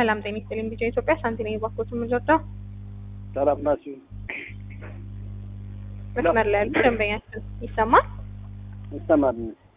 ሰላም ጤና ይስጥልኝ። ቢጫ ኢትዮጵያ ሳንቲና የባኮት የምንረዳው ሰላም ናችሁ? መስመር ላይ ያሉ ደንበኛችን ይሰማል። ይሰማል።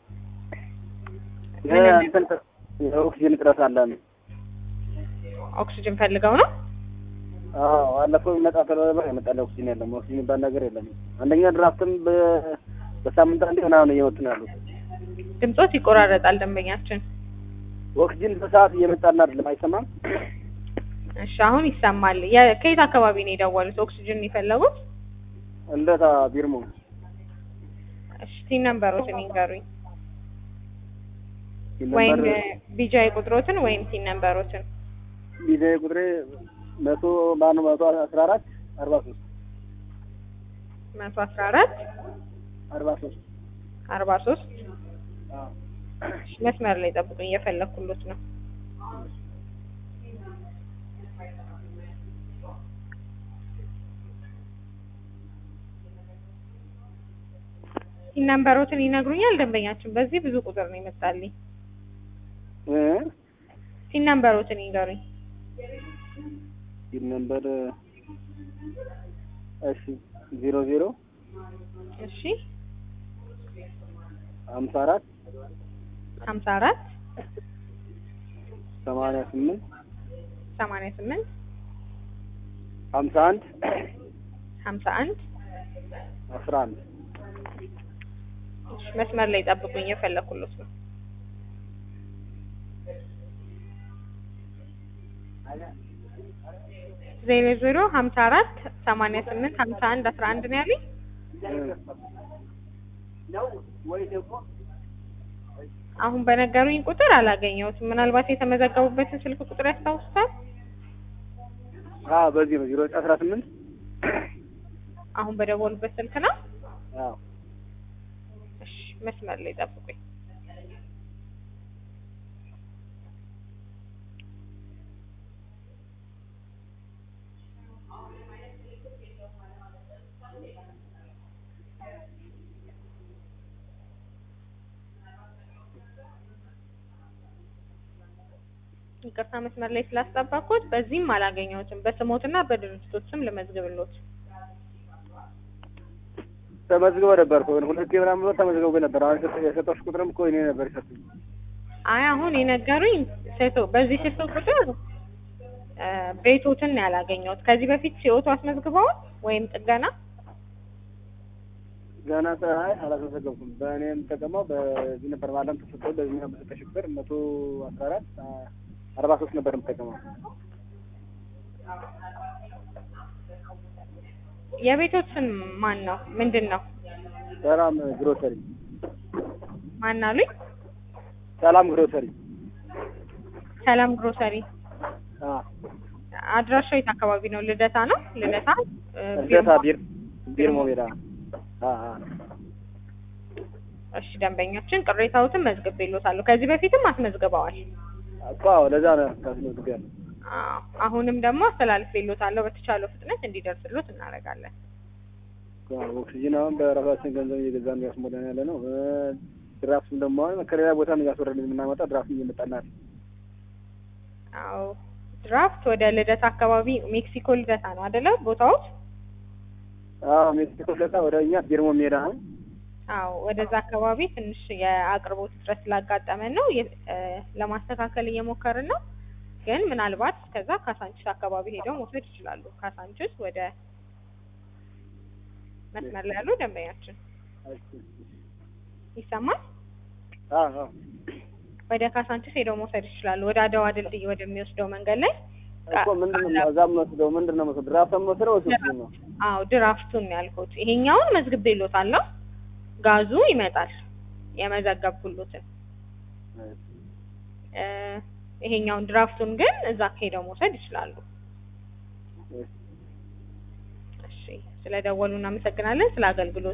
ምን እንትን የኦክሲጅን እጥረት አለን። ኦክሲጅን ፈልገው ነው። አዎ አለፈው ይመጣ ተለባ የመጣለ ኦክሲጅን የለም። ኦክሲጅን የሚባል ነገር የለም። አንደኛ ድራፍትም በ- በሳምንት አንዴ ምናምን እየመጡ ነው ያሉት። ድምጾት ይቆራረጣል ደንበኛችን። ኦክሲጅን በሰዓት እየመጣልን አይደለም። አይሰማም? እሺ አሁን ይሰማል። የ- ከየት አካባቢ ነው የደወሉት ኦክሲጅን የፈለጉት? እንደታ ቢርሞ እሺ ቲን ነምበሮትን ይንገሩኝ፣ ሲል ወይም ነበር ቢጃይ ቁጥሮትን ወይም ቲን ነምበሮትን። ጊዜ ቁጥሬ መቶ ማነው መቶ አስራ አራት አርባ ሶስት መቶ አስራ አራት አርባ ሶስት አርባ ሶስት መስመር ላይ ጠብቁኝ፣ እየፈለኩሎት ነው። ቲን ነምበሮትን ይነግሩኛል ደንበኛችን። በዚህ ብዙ ቁጥር ነው ይመጣልኝ። እ ቲን ነምበሮትን ይንገሩኝ። ሲል ነበር እሺ ዜሮ ዜሮ እሺ ሀምሳ አራት ሀምሳ አራት ሰማንያ ስምንት ሰማንያ ስምንት ሀምሳ አንድ ሀምሳ አንድ አስራ አንድ እሺ፣ መስመር ላይ ጠብቁኝ፣ እየፈለኩሎት ነው። ዜሮ ዜሮ ሀምሳ አራት ሰማንያ ስምንት ሀምሳ አንድ አስራ አንድ ነው ያለኝ። አሁን በነገሩኝ ቁጥር አላገኘሁትም። ምናልባት የተመዘገቡበትን ስልክ ቁጥር ያስታውሱታል? አዎ በዚህ ነው ዜሮ አስራ ስምንት አሁን በደወሉበት ስልክ ነው። አዎ እሺ፣ መስመር ላይ ጠብቁኝ። ይቅርታ መስመር ላይ ስላስጠባኩት በዚህም አላገኘሁትም። በስሞትና በድርጅቶች ስም ልመዝግብሎት። ተመዝግበ ነበር እኮ ሁለት ምናምን ብሎ ተመዝግበው ነበር። አሁን የሰጠ- የሰጠሁሽ ቁጥርም እኮ እኔ ነበር የሰጡኝ። አይ አሁን የነገሩኝ ሴቶ በዚህ ሴቶ ቁጥር እ ቤቶትን ነው ያላገኘሁት። ከዚህ በፊት ሲኦቶ አስመዝግበዋል ወይም ጥገና ገና ፀሐይ አላስመዘገብኩም። በእኔ የምጠቀመው በዚህ ነበር ባለም ተሰጠው በዚህ በሰጠሽ ቁጥር መቶ አስራ አራት አርባ ሶስት ነበር የምጠቀመው። የቤቶት ስም ማን ነው? ምንድን ነው? ሰላም ግሮሰሪ፣ ማን አሉኝ? ሰላም ግሮሰሪ። ሰላም ግሮሰሪ። አዎ አድራሻው የት አካባቢ ነው? ልደታ ነው። ልደታ እ እርዳታ ቢርማ- ቢር ቢርሞ ሜዳ። አዎ አዎ እሺ ደንበኛችን ቅሬታዎትን መዝግቤልዎታለሁ። ከዚህ በፊትም አስመዝግበዋል። እኮ አዎ፣ ለዛ ነው ታስመዝግቢያለሁ። አዎ አሁንም ደግሞ አስተላልፌልዎታለሁ። በተቻለው ፍጥነት እንዲደርስሎት እናደርጋለን። ኦክሲጅን አሁን በራሳችን ገንዘብ እየገዛን እያስሞላን ያለ ነው። ድራፍትም ደግሞ አሁን ከሌላ ቦታ ነው እያስወረድን የምናመጣው። ድራፍት እየመጣናል። አዎ ድራፍት ወደ ልደታ አካባቢ ሜክሲኮ ልደታ ነው አይደለ ቦታዎች? አዎ ሜክሲኮ ለታ ወደ እኛ ቢርሞ ሜዳ ነው። አዎ ወደዛ አካባቢ ትንሽ የአቅርቦት እጥረት ስላጋጠመን ነው የ- እ ለማስተካከል እየሞከርን ነው። ግን ምናልባት ከዛ ካሳንችስ አካባቢ ሄደው መውሰድ ይችላሉ። ካሳንችስ ወደ መስመር ላይ ያሉ ደንበኛችን ይሰማል። አዎ አዎ ወደ ካሳንችስ ሄደው መውሰድ ይችላሉ። ወደ አድዋ ድልድይ ወደሚወስደው መንገድ ላይ እኮ ምንድን ነው እዛ የምወስደው ምንድን ነው የምወስደው? ድራፍት የምወስደው ወይስ ኦክሲጅን ነው? አዎ ድራፍቱን ነው ያልኩት። ይሄኛውን መዝግቤልዎታለሁ። ጋዙ ይመጣል የመዘገብኩሎትን እ ይሄኛውን ድራፍቱን ግን እዛ ሄደው መውሰድ ይችላሉ። እሺ ስለደወሉ እናመሰግናለን። ስለ አገልግሎት